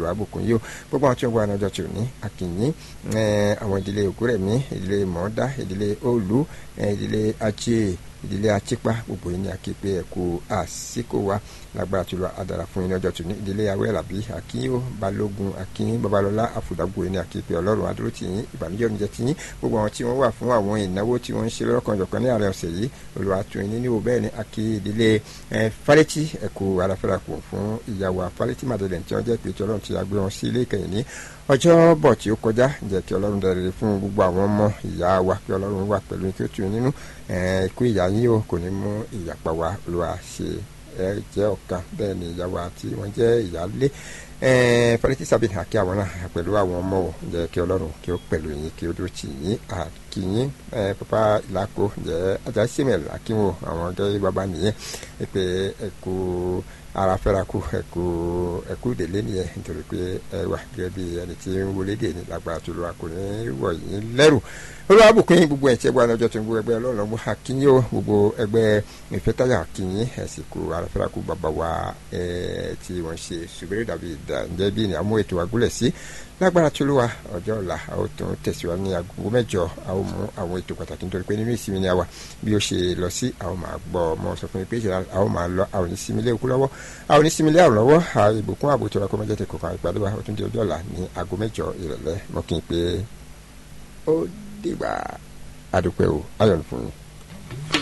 olùwàbùkún yìí o gbogbo àwọn tí wọ́n wà ní ọjọ́ tí ò ní akínyìn àwọn ìdílé ògúrẹ̀mí ìdílé mọ̀ọ́dá ìdílé òòlù ìdílé ajé ìdílé achipa gbogbo yìí ni aképe ẹ̀kú àsìkò wa lágbára tó lọ adara fún yín ní ọjọ́ tó ní ìdílé awẹ́rẹ́làbí akínyó balógun akínyín babalọ́lá àfùdàgbò yìí ni aképe ọlọ́run adúró tì yín ìbànújẹ́ oníjẹ tì yín gbogbo àwọn tí wọ́n wà fún àwọn ìnáwó tí wọ́n ń ṣe lọ́kàn jọ̀kan ní àárẹ̀ ọ̀sẹ̀ yìí olùwàtò yín nínú bẹ́ẹ̀ ni akí ìdílé falẹ́tì ẹ̀kú aláfẹ́rakù fún ìyàwó falẹ́tì madeleine tí wọ́n jẹ́ pé tí ọlọ́run ti àgbé wọn sí ilé ìkẹyìn ní ọjọ́ bọ̀ tí ó kọjá jẹ́ kí ọlọ́run dẹrẹ fún gbogbo àwọn ọmọ ìyá wa kí ọlọ́run wà pẹ̀lú kí ó tù nínú ikú ìyá yín o kò ní mú ìyàpá wa olúwa ṣe ẹ jẹ́ ọ̀kan bẹ́ẹ̀ ni ìyá wa tí wọ́n jẹ́ ìyálé fọlẹ́tì sábìnrin àkí àwọn náà pẹ̀lú àwọn ọmọ o jẹ́ kí ọlọ́run kí ó pẹ̀lú yín kí ó dúró tì yín àkíyín pápá ìlàkó jẹ́ ajá símẹ̀lì àkíwò àwọn gẹ́gẹ́ bàbá nìyẹn pé ẹ̀kú ara fẹ́ra kú ẹ̀kú ẹ̀kú délé nìyẹn nítorí pé ẹ wà gẹ́gẹ́ bí ẹni tí ń wọlé dè ní lágbára tó lọ́wọ́ kò ní wọ̀ yín lẹ́rù olùwàbùkún yín gbogbo ẹ̀tí ẹgbẹ́ ọjọ́ tó ń gbogbo ẹgbẹ́ ọlọ́run ọgbọ́n akínyìn o gbogbo ẹgbẹ́ ìfẹ́tàyà akínyìn ẹ̀sìnkú ara fẹ́ra kú bàbá wa tí wọ́n ṣe ṣùgbẹ́rẹ́ dàbí ìdàǹjẹ́ bí ní àmú ètò àgúlẹ̀ sí lágbára tó lọ́wọ́ ọjọ́ ọ̀la a ó tún tẹ̀síwájú ní aago mẹ́jọ a ó mú àwọn ètò pàtàkì nítorí pé nínú ìsinmi ni a wà bí ó ṣe lọ sí a ó máa gbọ́ ọmọ sọ fún mi pé a ó máa lọ a ò ní sinmi lé òkú lọ́wọ́ a ò ní sinmi lé àrùn lọ́wọ́ a ìbùkún ààbò tó ra kó mẹ́jọ tẹ kò fà ìpàdé wa ó tún di ọjọ́ ọ̀la ní aago mẹ́jọ ìrọ̀lẹ́ mọ́ kí n pé ó dìgbà adúpẹ́ o ayọ̀ fún yín.